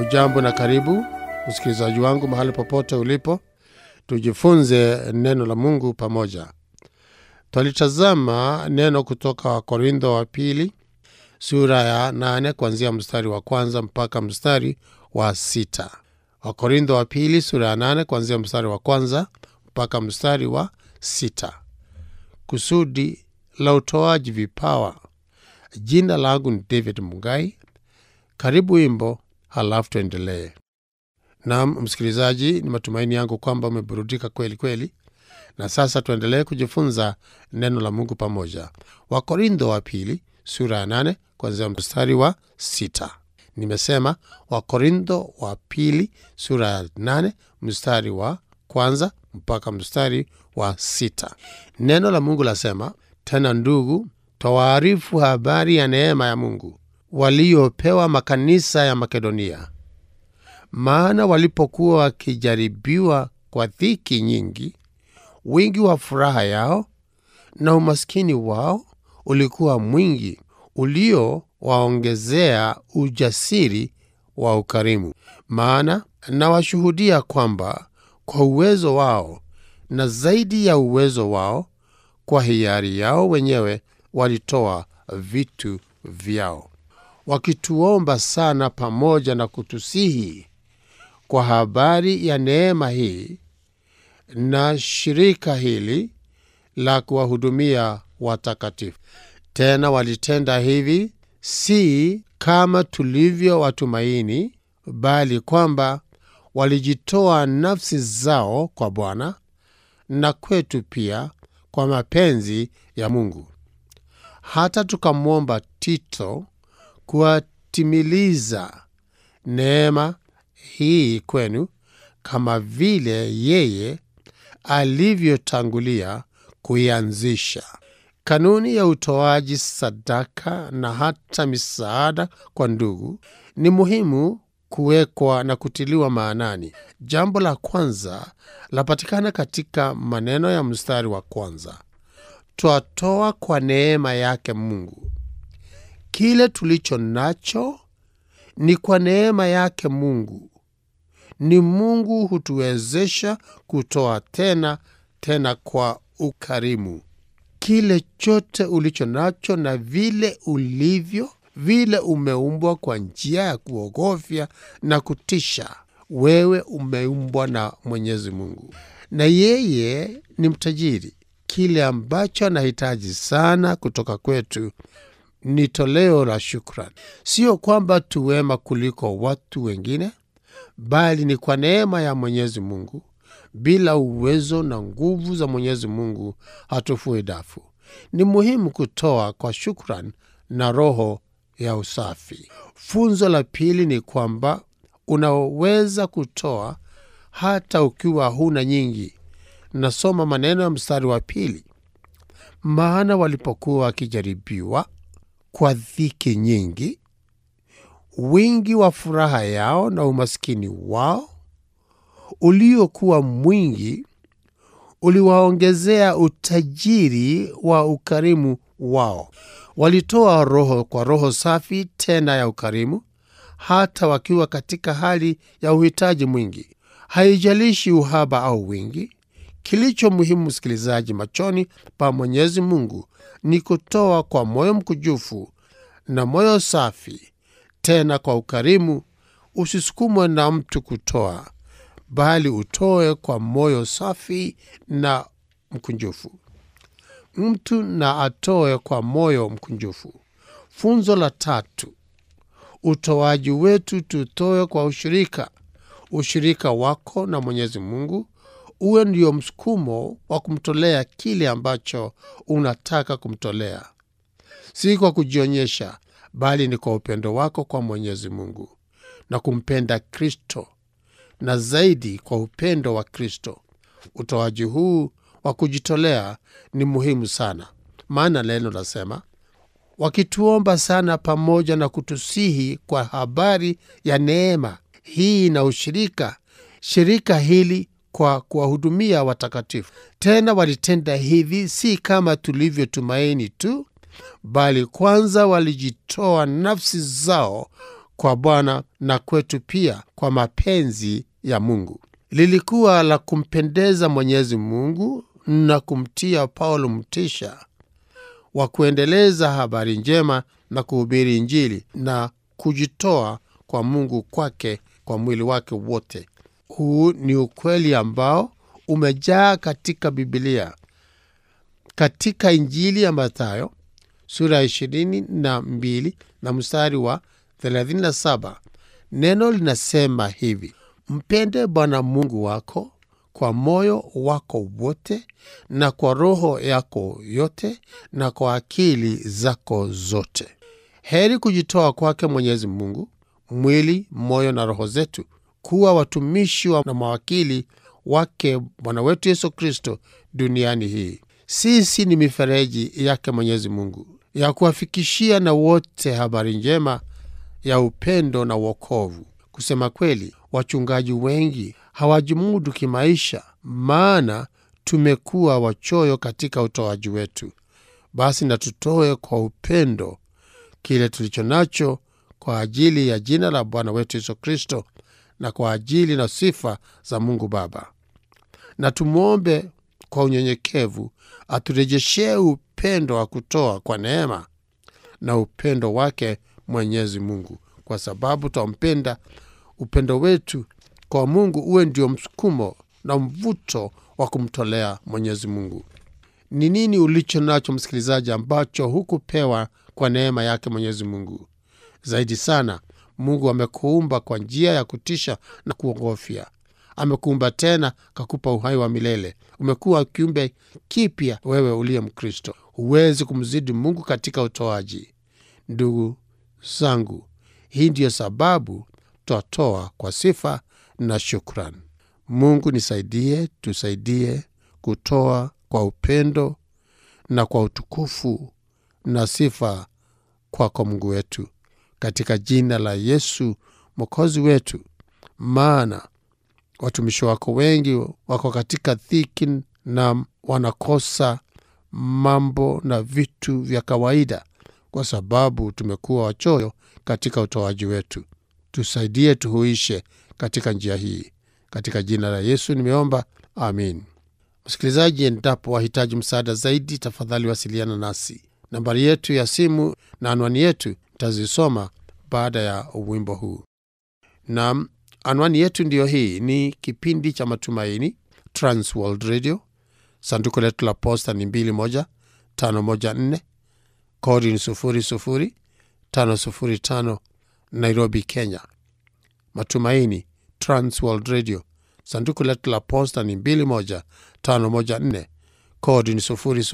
Hujambo na karibu msikilizaji wangu mahali popote ulipo, tujifunze neno la Mungu pamoja. Twalitazama neno kutoka Wakorintho wa pili sura ya nane kuanzia mstari wa kwanza mpaka mstari wa sita. Wakorintho wa pili sura ya nane kuanzia mstari wa kwanza mpaka mstari wa sita. Kusudi la utoaji vipawa. Jina langu ni David Mugai. Karibu wimbo, halafu tuendelee. Naam msikilizaji, ni matumaini yangu kwamba umeburudika kweli kweli, na sasa tuendelee kujifunza neno la Mungu pamoja. Wakorintho wa pili sura ya nane kuanzia mstari wa sita. Nimesema Wakorintho wa pili sura ya nane mstari wa kwanza mpaka mstari wa sita. Neno la Mungu lasema tena, ndugu, twawaarifu habari ya neema ya Mungu waliopewa makanisa ya Makedonia. Maana walipokuwa wakijaribiwa kwa dhiki nyingi, wingi wa furaha yao na umaskini wao ulikuwa mwingi, uliowaongezea ujasiri wa ukarimu. Maana nawashuhudia kwamba kwa uwezo wao na zaidi ya uwezo wao, kwa hiari yao wenyewe walitoa vitu vyao, wakituomba sana pamoja na kutusihi kwa habari ya neema hii na shirika hili la kuwahudumia watakatifu. Tena walitenda hivi si kama tulivyowatumaini, bali kwamba walijitoa nafsi zao kwa Bwana na kwetu pia kwa mapenzi ya Mungu, hata tukamwomba Tito kuwatimiliza neema hii kwenu, kama vile yeye alivyotangulia kuianzisha. Kanuni ya utoaji sadaka na hata misaada kwa ndugu ni muhimu kuwekwa na kutiliwa maanani. Jambo la kwanza lapatikana katika maneno ya mstari wa kwanza: twatoa kwa neema yake Mungu. Kile tulicho nacho ni kwa neema yake Mungu. Ni Mungu hutuwezesha kutoa tena tena kwa ukarimu. Kile chote ulicho nacho na vile ulivyo, vile umeumbwa kwa njia ya kuogofya na kutisha. Wewe umeumbwa na Mwenyezi Mungu, na yeye ni mtajiri. Kile ambacho anahitaji sana kutoka kwetu ni toleo la shukrani. Sio kwamba tuwema kuliko watu wengine, bali ni kwa neema ya Mwenyezi Mungu. Bila uwezo na nguvu za Mwenyezi Mungu hatufui dafu. Ni muhimu kutoa kwa shukrani na roho ya usafi. Funzo la pili ni kwamba unaweza kutoa hata ukiwa huna nyingi. Nasoma maneno ya mstari wa pili: maana walipokuwa wakijaribiwa kwa dhiki nyingi, wingi wa furaha yao na umaskini wao uliokuwa mwingi uliwaongezea utajiri wa ukarimu wao. Walitoa roho kwa roho safi tena ya ukarimu, hata wakiwa katika hali ya uhitaji mwingi. Haijalishi uhaba au wingi, kilicho muhimu, msikilizaji, machoni pa Mwenyezi Mungu ni kutoa kwa moyo mkujufu na moyo safi, tena kwa ukarimu. Usisukumwe na mtu kutoa, bali utoe kwa moyo safi na mkunjufu. Mtu na atoe kwa moyo mkunjufu. Funzo la tatu, utoaji wetu tutoe kwa ushirika. Ushirika wako na Mwenyezi Mungu uwe ndio msukumo wa kumtolea kile ambacho unataka kumtolea, si kwa kujionyesha, bali ni kwa upendo wako kwa Mwenyezi Mungu na kumpenda Kristo, na zaidi kwa upendo wa Kristo. Utoaji huu wa kujitolea ni muhimu sana, maana neno lasema, wakituomba sana pamoja na kutusihi kwa habari ya neema hii na ushirika, shirika hili kwa kuwahudumia watakatifu. Tena walitenda hivi si kama tulivyotumaini tu, bali kwanza walijitoa nafsi zao kwa Bwana na kwetu pia kwa mapenzi ya Mungu. Lilikuwa la kumpendeza Mwenyezi Mungu na kumtia Paulo mtisha wa kuendeleza habari njema na kuhubiri Injili na kujitoa kwa Mungu kwake kwa mwili wake wote. Huu ni ukweli ambao umejaa katika Bibilia. Katika Injili ya Mathayo sura ya ishirini na mbili na mstari wa 37 neno linasema hivi: mpende Bwana Mungu wako kwa moyo wako wote na kwa roho yako yote na kwa akili zako zote. Heri kujitoa kwake Mwenyezi Mungu, mwili, moyo na roho zetu, kuwa watumishi wa na mawakili wake Bwana wetu Yesu Kristo duniani hii. Sisi ni mifereji yake Mwenyezi Mungu ya kuwafikishia na wote habari njema ya upendo na wokovu. Kusema kweli, wachungaji wengi hawajimudu kimaisha, maana tumekuwa wachoyo katika utoaji wetu. Basi na tutoe kwa upendo kile tulicho nacho kwa ajili ya jina la Bwana wetu Yesu Kristo na kwa ajili na sifa za Mungu Baba, na tumwombe kwa unyenyekevu aturejeshee upendo wa kutoa kwa neema na upendo wake Mwenyezi Mungu, kwa sababu twampenda. Upendo wetu kwa Mungu uwe ndio msukumo na mvuto wa kumtolea Mwenyezi Mungu. Ni nini ulicho nacho msikilizaji, ambacho hukupewa kwa neema yake Mwenyezi Mungu? Zaidi sana, Mungu amekuumba kwa njia ya kutisha na kuogofya. Amekuumba tena kakupa uhai wa milele. Umekuwa kiumbe kipya, wewe uliye Mkristo. Huwezi kumzidi Mungu katika utoaji. Ndugu zangu, hii ndiyo sababu twatoa kwa sifa na shukran. Mungu nisaidie, tusaidie kutoa kwa upendo na kwa utukufu na sifa kwako Mungu wetu, katika jina la Yesu mwokozi wetu. Maana watumishi wako wengi wako katika dhiki na wanakosa mambo na vitu vya kawaida, kwa sababu tumekuwa wachoyo katika utoaji wetu. Tusaidie tuhuishe katika njia hii, katika jina la Yesu nimeomba, amin. Msikilizaji, endapo wahitaji msaada zaidi, tafadhali wasiliana nasi. Nambari yetu ya simu na anwani yetu tazisoma baada ya wimbo huu. Nam, anwani yetu ndiyo hii. Ni kipindi cha Matumaini, Transworld Radio. Sanduku letu la posta ni 21514 kodi ni 00505 Nairobi, Kenya. Matumaini, Transworld Radio. Sanduku letu la posta ni 21514 kodi ni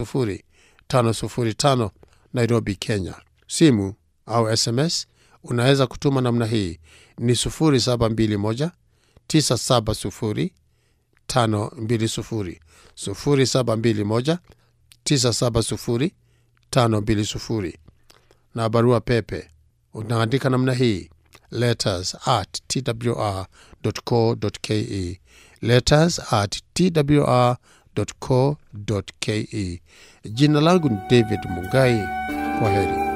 00505 Nairobi, Kenya. Simu au SMS unaweza kutuma namna hii ni 0721 970 520 0721 970 520 na barua pepe unaandika namna hii letters at twr.co.ke letters at twr.co.ke. Jina langu ni David Mungai. Kwa heri.